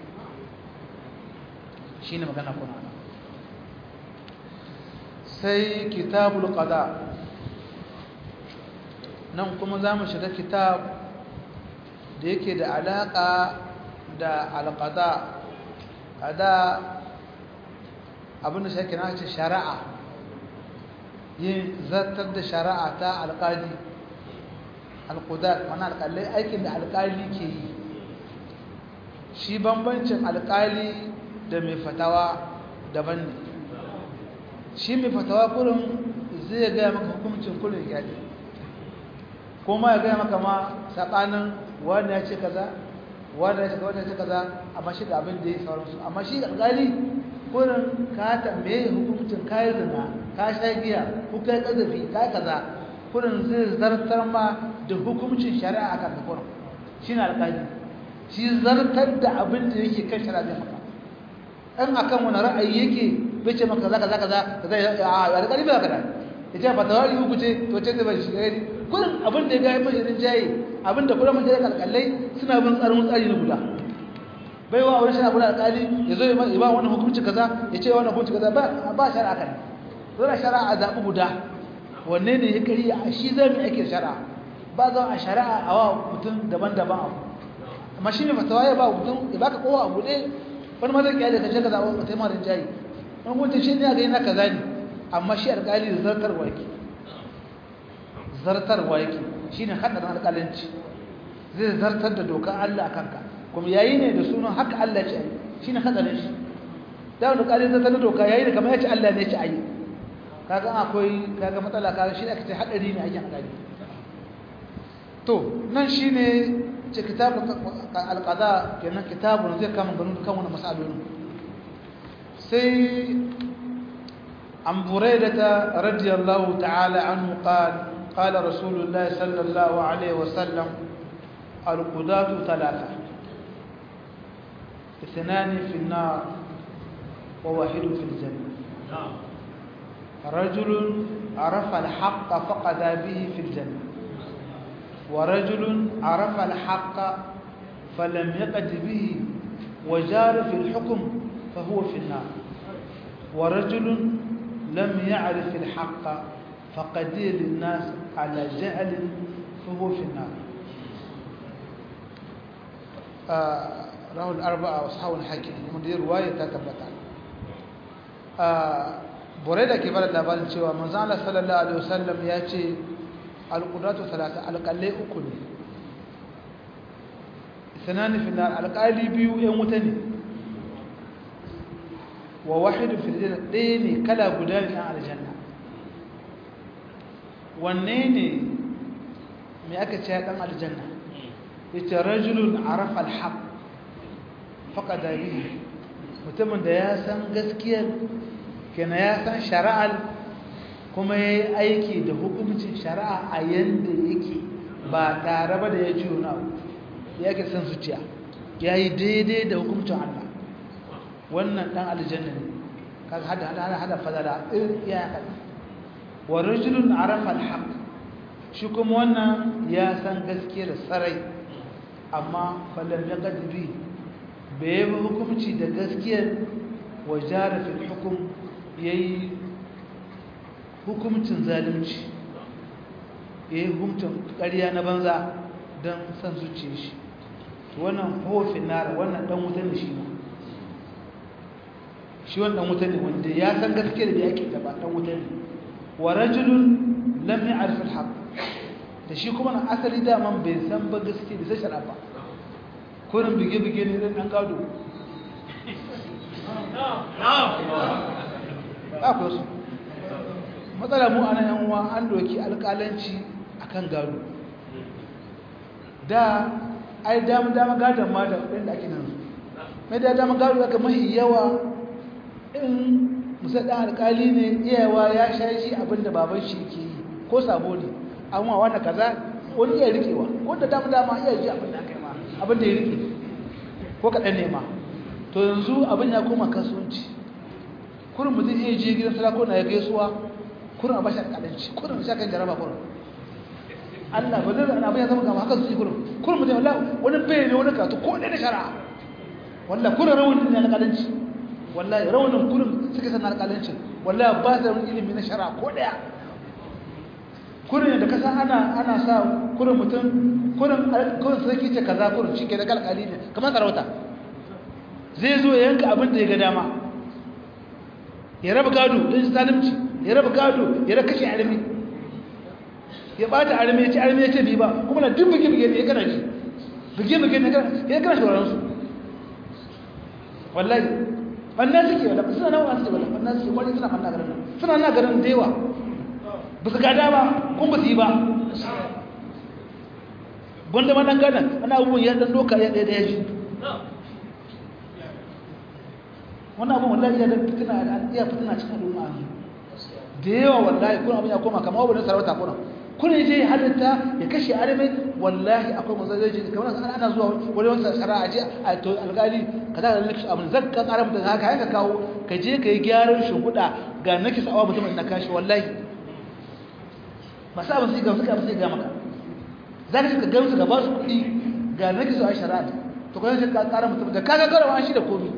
shine magana kuma sai kitabul qada nan kuma za mu shiga kitab da yake da alaƙa da alƙada ƙada abinda shi na ce shari'a yin zartar da shari'a ta alƙali alƙudar mana alƙalai aikin da alƙali ke yi shi bambancin alƙali da mai fatawa daban ne shi mai fatawa kurin zai gaya maka hukumcin kurin yaƙi kuma ya gaya maka ma saɓanin wanda ya ce kaza wanda ya ce kaza ya ce kaza amma shi da abin da ya sauransu amma shi alƙali kurin ka tambaye hukuncin kayi zina ka sha giya ko kai ƙazafi ka kaza kurin zai zartar ma da hukuncin shari'a akan ka kurin shi ne alƙali shi zartar da abin da yake kan shari'a zai maka in akan wani ra'ayi yake bai ce maka kaza kaza kaza kaza a alƙali bai kaza ya ce fatawa yi huku ce to ce zai bai shi gari kullum abin da ya gaya mai irin jaye abin da kullum mutane kalkalai suna bin tsarin tsari na guda bai wa wani shara guda alƙali ya zo ya ba wani hukunci kaza ya ce wani hukunci kaza ba ba shari'a kan zana shari'a a zaɓi guda wanne ne ya kari a shi zai mai ake shari'a ba za a shari'a a wa mutum daban-daban abu amma shi ne fatawa ya ba mutum ya baka kowa a buɗe wani ma zai kyale ka ce ka zaɓa mutum marin jayi wani mutum shi ne a gani na kaza ne amma shi alƙali da zartarwa yake zartarwa yake shi ne haɗarin alƙalanci zai zartar da dokar Allah a kanka kuma yayi ne da sunan haka Allah ce ayi shi ne haɗarin shi da wani ƙalin zartar da doka yayi da kamar ya ce Allah ne ce ayi kaga akwai kaga matsala kaga shi aka ce haɗari ne ake alƙali to nan shi ne ce kitabun alƙada kenan kitabun zai kama ganin kan wani masalolin sai عن بريدة رضي الله تعالى عنه قال قال رسول الله صلى الله عليه وسلم القضاة ثلاثة اثنان في النار وواحد في الجنة رجل عرف الحق فقد به في الجنة ورجل عرف الحق فلم يقد به وجار في الحكم فهو في النار ورجل لم يعرف الحق فقدي للناس على جهل فهو في النار آه rahu al-arba'a wa sahawul hakim mun da ruwaya ta tabbata ah bore da ke bada labarin cewa manzo Allah sallallahu alaihi wasallam ya ce al-qudatu salata alqalai uku ne sanani fi nar alqali biyu yan wuta ne wa wahid fi aljanna ɗaya ne kala guda ne a aljanna wanne ne me aka ce dan aljanna yace rajulun arafa al-haqq faƙada bihi mutumin da ya san gaskiyar kenan ya san shari'ar kuma ya yi aiki da hukuncin shari'a a yadda yake ba tare ba da ya ji wani abu ya ke san zuciya ya yi daidai da hukuncin Allah wannan ɗan aljanna ne kaga hada hada hada fadala irin iya hada wa rajulun arafa alhaq shi kuma wannan ya san gaskiyar sarai amma falam yaqdi bi bai yi hukumci da gaskiyar wajara fil hukum ya yi hukumcin zalimci ya yi hukumcin ƙarya na banza don san zuciya shi wannan hofin nara wannan ɗan wuta ne shi shi wannan ɗan wuta ne wanda ya san gaskiyar da yake da ba ɗan wuta ne wa rajulun lam ya'rif al-haq da shi kuma na asali daman bai san ba gaskiya da sai shara ba kurin bige-bige ne ɗan ɗan gado akwai su matsala mu ana yan uwa an doki alƙalanci akan gado da ai dama dama gadon ma da ɗin da ake nan mai da dama gado aka mahi yawa in musa ɗan alƙali ne iyawa ya sha shi abinda baban shi ke yi ko sabo ne amma wanda kaza wani iya rikewa wanda dama dama iya ji abinda aka yi ma abinda ya rike ko kaɗan ne ma to yanzu abin ya koma kasuwanci kurin mutum iya je gidan sarakuna ya gaisuwa kurin a bashi alƙalanci kurin sha kan jaraba kurin Allah ba zai abin ya zama gama haka su yi kurin kurin mutum wallah wani bai ne wani katu ko ɗaya da shari'a wallah kurin rawanin ne alƙalanci wallah rawanin kurin suka san alƙalancin wallah ba da wani ilimi na shari'a ko ɗaya kurin da kasa ana ana sa kurin mutum kurin kurin sarki ce kaza kurin shi ke da kalkali ne kamar sarauta zai zo ya yanka abin da ya ga dama ya raba gado don shi zalimci ya raba gado ya raba kashe armi ya bata armi ya ce armi ya ce bi ba kuma na duk buge-buge ne ya kana ji buge-buge ne ya kana shawarar su wallahi wannan suke wadda suna nan wani suke wadda wannan suke wani suna manna garin nan suna na garin da yawa ba su gada ba kun ba su yi ba gwanda ma ɗan gada ana abubuwan ya ɗan doka ya ɗaya ɗaya shi wannan abin wallahi ya da fitina iya fitina cikin al'umma da yawa wallahi kuna abin ya koma kamar wani sarauta kuna kuna je halitta ya kashe arme wallahi akwai mazajeji kamar ana ana zuwa wani wani shari'a je a to alƙali ka da nakis abin zakka ƙara mutum haka yanka kawo ka je ka yi gyaran shuhuda ga nakis awa mutum na kashi wallahi masu abin sai gamsu gamsu sai ga maka za ka shiga gamsu ka ba su kuɗi ga nakis a shari'a to kuma sai ka ƙara mutum da kaga karawa an shi da komi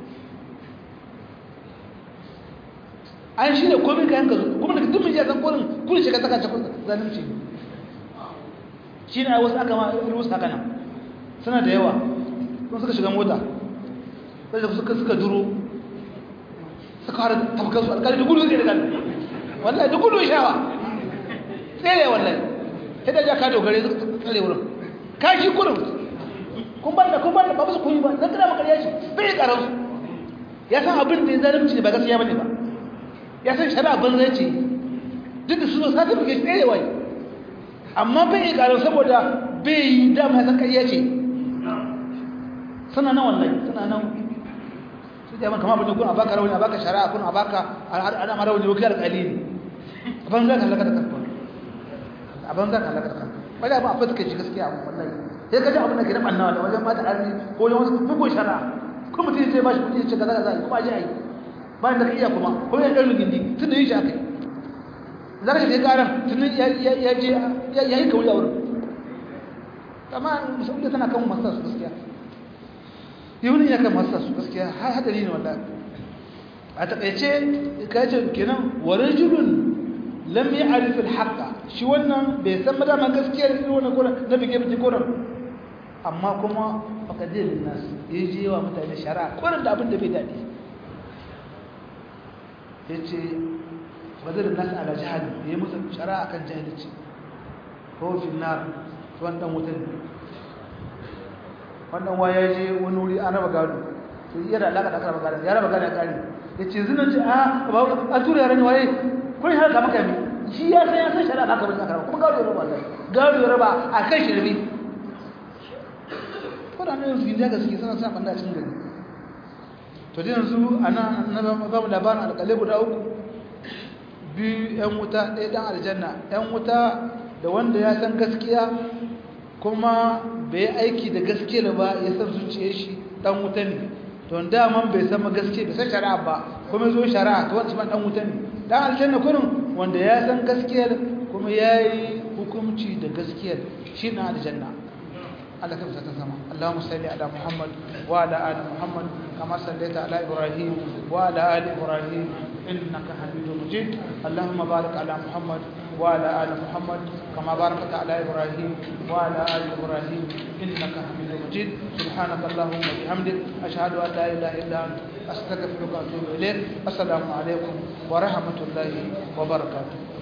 an shi da komai kayan ka zo kuma daga dukkan jiya kurin kurin shiga saka cikin zalunci shi ne wasu aka ma wasu haka nan suna da yawa sun suka shiga mota sai da suka suka duro suka har tabbatar su alƙali da gudu zai da gani wallahi da gudu shawa tsere wallahi sai da ja ka dogare suka tsare wurin ka shi kurin kun ban da kun ban da ba su kun yi ba zan kada maka yashi bai karansu ya san abin da ya zalunci ne ba gaskiya bane ba ya san shari'a banza ce duk da suna sata buge tsaye wai amma bai yi ƙarar saboda bai yi dama ya san ƙarya ce suna nan wallahi suna nan su jama kama abin da kuna baka rauni a baka shari'a kuna baka ana rauni wakil alƙali ne a ban za ka halaka da kanka a ban za ka halaka da kanka wani abin abin da kai shi gaskiya abin wallahi sai ka ji abin da ke na ɓanna da wajen mata arzi ko wajen wasu bugun shari'a kuma mutum sai ba shi kuɗi ya ce kaza kaza kuma ji a yi bayan da ka iya kuma ko ya ɗan gindi tun da yi shi aka yi za ka shiga ƙaran tun ya je ya yi kawai a wurin amma musamman tana kan masu su gaskiya yawunin ya kan masu su gaskiya har hadari ne wanda a taƙaice ka ce kenan warin julun lam yi arifin haƙa shi wannan bai san madama gaskiyar irin wannan koren na bige bige koren amma kuma fakadirin nasu ya je wa mutane shari'a koren da abin da bai daɗi ya ce fakadirin nasu ala jihar ya yi musu shari'a akan jahilci ko finnar tuwan ɗan wutan wannan wa ya je wani wuri an raba gado to iya da alaƙa da aka raba gado ya raba gado ya ƙari ya ce zinan ce a a tura yaran waye kun yi haka maka ne shi ya san ya san shari'a aka bari aka raba kuma gado ya raba Allah gado ya raba a kan shirme ko da nan yanzu ya gaske suna sa banda cikin gari to dai yanzu ana na ba mu labarin alƙalai guda uku biyu yan wuta ɗaya ɗan aljanna yan wuta da wanda ya san gaskiya kuma bai aiki da gaskiya ba ya san zuciyar shi ɗan wuta ne to daman bai san gaskiya bai san shari'a ba kuma zo shari'a to wanda ɗan wuta ne ɗan aljanna kurin wanda ya san gaskiyar kuma ya yi hukunci da gaskiyar shi na aljanna Allah ka ta sama Allahumma salli ala Muhammad wa ala ali Muhammad kama sallaita ala Ibrahim wa ala ali Ibrahim innaka Hamidum Majid Allahumma barik ala Muhammad wa ala ali Muhammad kama barakta ala Ibrahim wa ala ali Ibrahim innaka Hamidum Majid subhanaka Allahumma wa bihamdik ashhadu an la ilaha illa anta astaghfiruka wa atubu ilayk assalamu alaikum wa rahmatullahi wa barakatuh